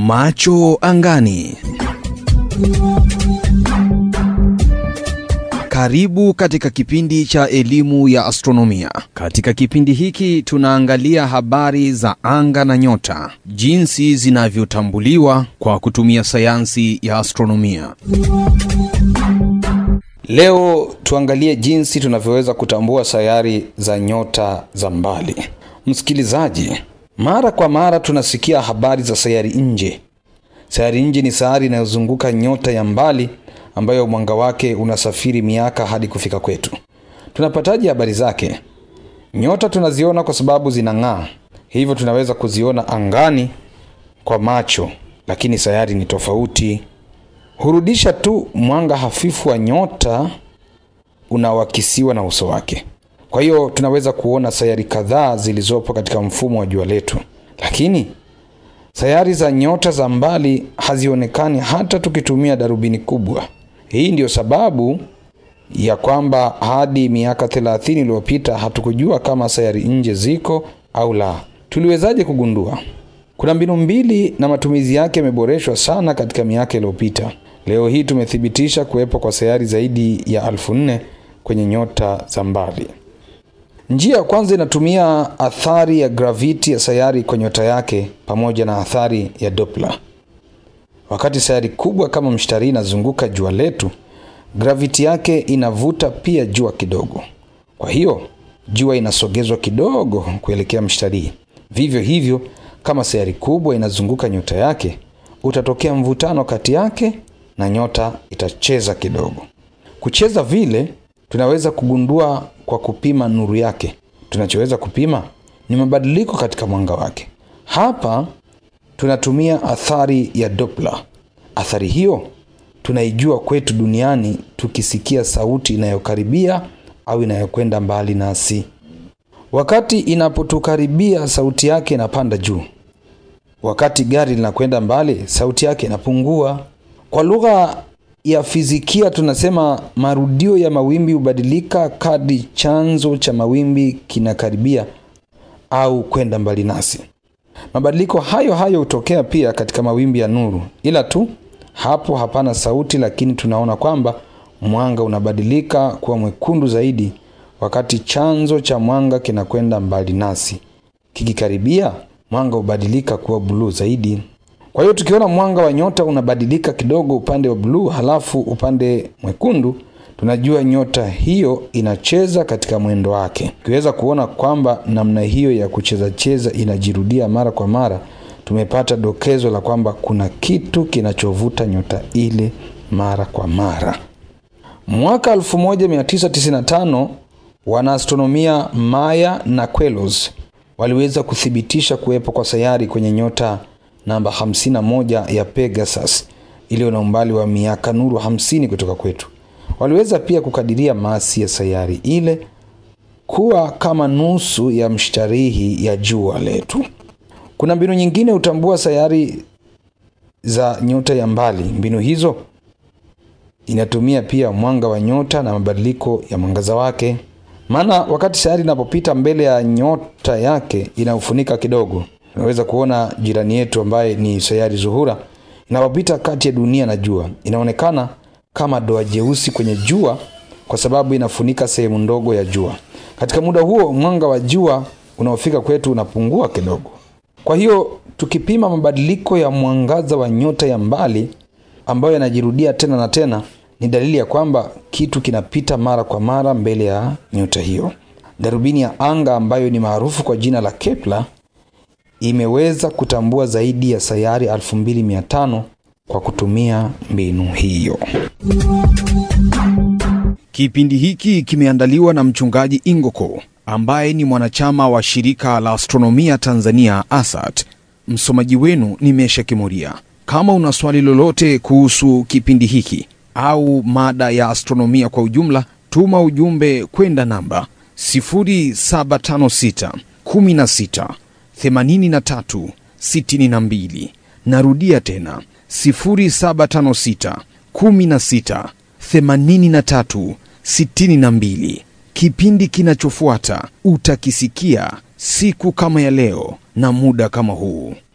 Macho angani. Karibu katika kipindi cha elimu ya astronomia. Katika kipindi hiki tunaangalia habari za anga na nyota, jinsi zinavyotambuliwa kwa kutumia sayansi ya astronomia. Leo tuangalie jinsi tunavyoweza kutambua sayari za nyota za mbali. Msikilizaji, mara kwa mara tunasikia habari za sayari nje. Sayari nje ni sayari inayozunguka nyota ya mbali ambayo mwanga wake unasafiri miaka hadi kufika kwetu. Tunapataje habari zake? Nyota tunaziona kwa sababu zinang'aa, hivyo tunaweza kuziona angani kwa macho, lakini sayari ni tofauti. Hurudisha tu mwanga hafifu wa nyota unaoakisiwa na uso wake. Kwa hiyo tunaweza kuona sayari kadhaa zilizopo katika mfumo wa jua letu, lakini sayari za nyota za mbali hazionekani hata tukitumia darubini kubwa. Hii ndiyo sababu ya kwamba hadi miaka 30 iliyopita hatukujua kama sayari nje ziko au la. Tuliwezaje kugundua? Kuna mbinu mbili na matumizi yake yameboreshwa sana katika miaka iliyopita. Leo hii tumethibitisha kuwepo kwa sayari zaidi ya elfu nne kwenye nyota za mbali. Njia ya kwanza inatumia athari ya graviti ya sayari kwa nyota yake pamoja na athari ya Doppler. Wakati sayari kubwa kama mshtarii inazunguka jua letu, graviti yake inavuta pia jua kidogo. Kwa hiyo jua inasogezwa kidogo kuelekea mshtarii. Vivyo hivyo, kama sayari kubwa inazunguka nyota yake, utatokea mvutano kati yake na nyota itacheza kidogo. Kucheza vile tunaweza kugundua kwa kupima nuru yake. Tunachoweza kupima ni mabadiliko katika mwanga wake. Hapa tunatumia athari ya Doppler. Athari hiyo tunaijua kwetu duniani tukisikia sauti inayokaribia au inayokwenda mbali nasi. Wakati inapotukaribia, sauti yake inapanda juu. Wakati gari linakwenda mbali, sauti yake inapungua. Kwa lugha ya fizikia tunasema marudio ya mawimbi hubadilika kadri chanzo cha mawimbi kinakaribia au kwenda mbali nasi. Mabadiliko hayo hayo hutokea pia katika mawimbi ya nuru, ila tu hapo hapana sauti, lakini tunaona kwamba mwanga unabadilika kuwa mwekundu zaidi wakati chanzo cha mwanga kinakwenda mbali nasi. Kikikaribia, mwanga hubadilika kuwa buluu zaidi. Kwa hiyo tukiona mwanga wa nyota unabadilika kidogo upande wa bluu, halafu upande mwekundu, tunajua nyota hiyo inacheza katika mwendo wake. Tukiweza kuona kwamba namna hiyo ya kucheza cheza inajirudia mara kwa mara, tumepata dokezo la kwamba kuna kitu kinachovuta nyota ile mara kwa mara. Mwaka 1995 wanaastronomia Maya na Queloz waliweza kuthibitisha kuwepo kwa sayari kwenye nyota namba 51 ya Pegasus iliyo na umbali wa miaka nuru 50 kutoka kwetu. Waliweza pia kukadiria masi ya sayari ile kuwa kama nusu ya mshtarihi ya jua letu. Kuna mbinu nyingine hutambua sayari za nyota ya mbali. Mbinu hizo inatumia pia mwanga wa nyota na mabadiliko ya mwangaza wake, maana wakati sayari inapopita mbele ya nyota yake inaufunika kidogo. Unaweza kuona jirani yetu ambaye ni sayari Zuhura inapopita kati ya dunia na jua, inaonekana kama doa jeusi kwenye jua kwa sababu inafunika sehemu ndogo ya jua. Katika muda huo mwanga wa jua unaofika kwetu unapungua kidogo. Kwa hiyo tukipima mabadiliko ya mwangaza wa nyota ya mbali ambayo yanajirudia tena na tena, ni dalili ya kwamba kitu kinapita mara kwa mara mbele ya nyota hiyo. Darubini ya anga ambayo ni maarufu kwa jina la Kepler imeweza kutambua zaidi ya sayari 2500 kwa kutumia mbinu hiyo. Kipindi hiki kimeandaliwa na mchungaji Ingoko ambaye ni mwanachama wa shirika la astronomia Tanzania ASAT. Msomaji wenu ni Mesha Kimuria. Kama una swali lolote kuhusu kipindi hiki au mada ya astronomia kwa ujumla, tuma ujumbe kwenda namba 0756 16 83 62. Narudia tena 0756 16 83 62. Kipindi kinachofuata utakisikia siku kama ya leo na muda kama huu.